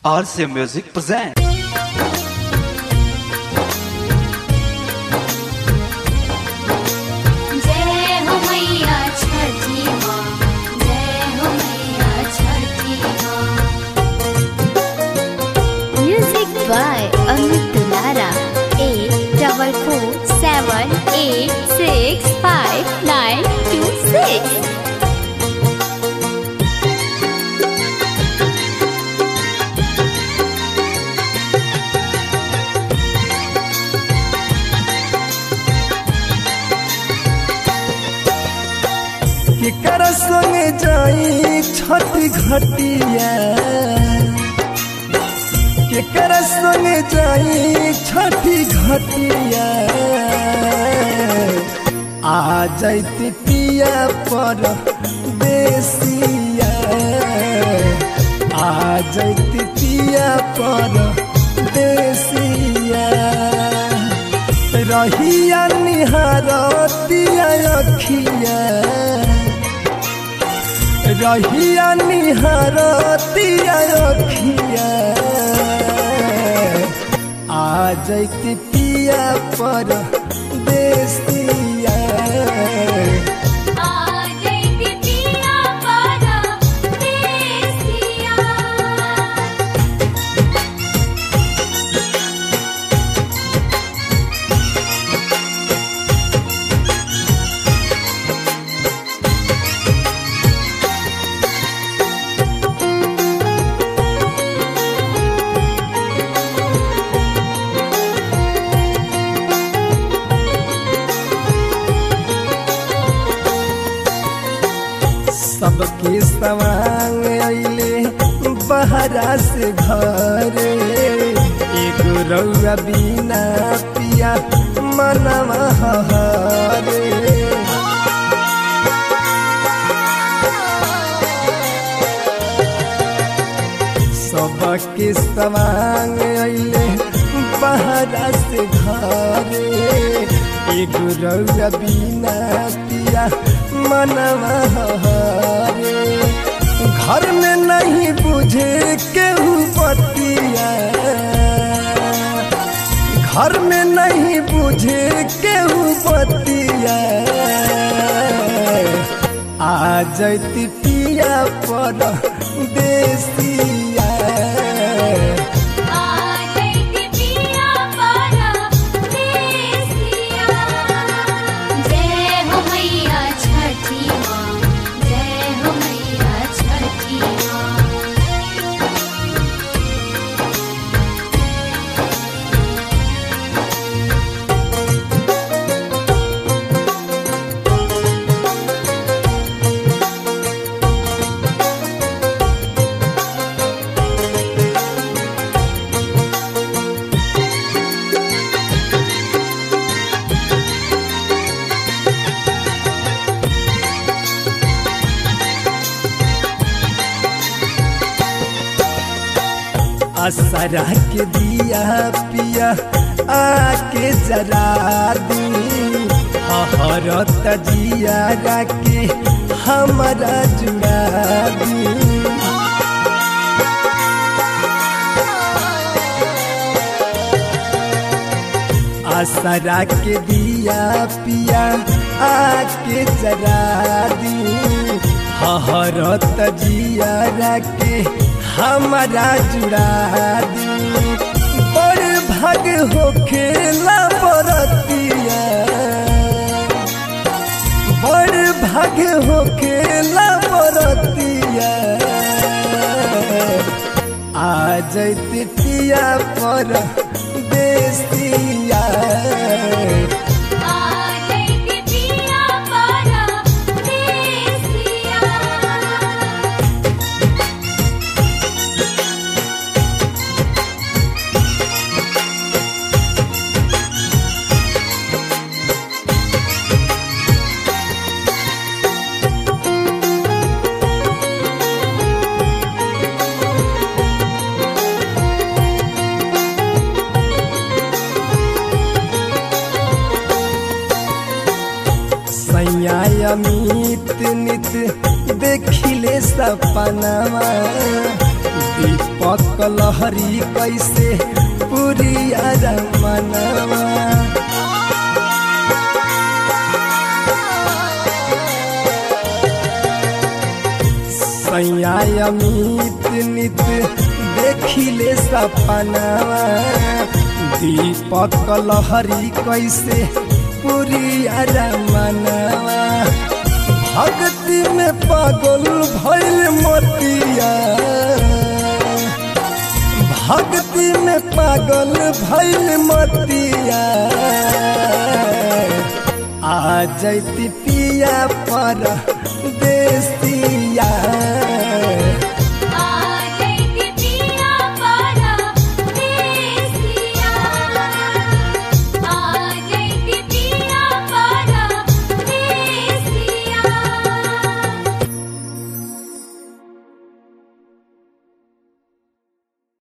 RCA Music presents. जय हो मैया छठी माँ जय हो मैया छठी माँ music by Amit Dulara eight double four seven eight six five nine two six केकर संगे जाई छठ घटिया केकर संगे जाई छठी घटिया आ जाती पिया पर देसिया आ जाती पिया पर देसिया रहिया निहारतिया अखिया रहिया निहारतिया अखिया आ जैती पिया पर देसिया सबके सवांग अइले बहरा से घरे एगो रउआ बिना पिया मनवा हरे सबके सवांग अइले बहरा से घरे एगो रउआ बिना पिया मनवा हरे घर में नहीं बुझे केहू बतिया घर में नहीं बुझे केहू बतिया आ जैती पिया पर देसिया जय हो मैया छठी माँ जय हो मैया छठी माँ असरा के दिया पिया आके जरा दी हरत जिया के हमारा जुड़ा दी असरा के दिया पिया आके जरा दी हरत जिया के हमारा जुड़ा दी बड़ भाग हो खेला बरतिया बड़ भाग हो खेला बरतिया आ जैती पिया पर देसिया सैया अमित नित देखिले सपनावा दीप दीपक लहरी कैसे पुरिया मनवा सैया अमित नित देखिले सपनावा दीपक लहरी कैसे पुरिया मनवा भक्ति में पागल भैल मोतिया भक्ति में पागल भैल मोतिया आ जैती पिया पर देसिया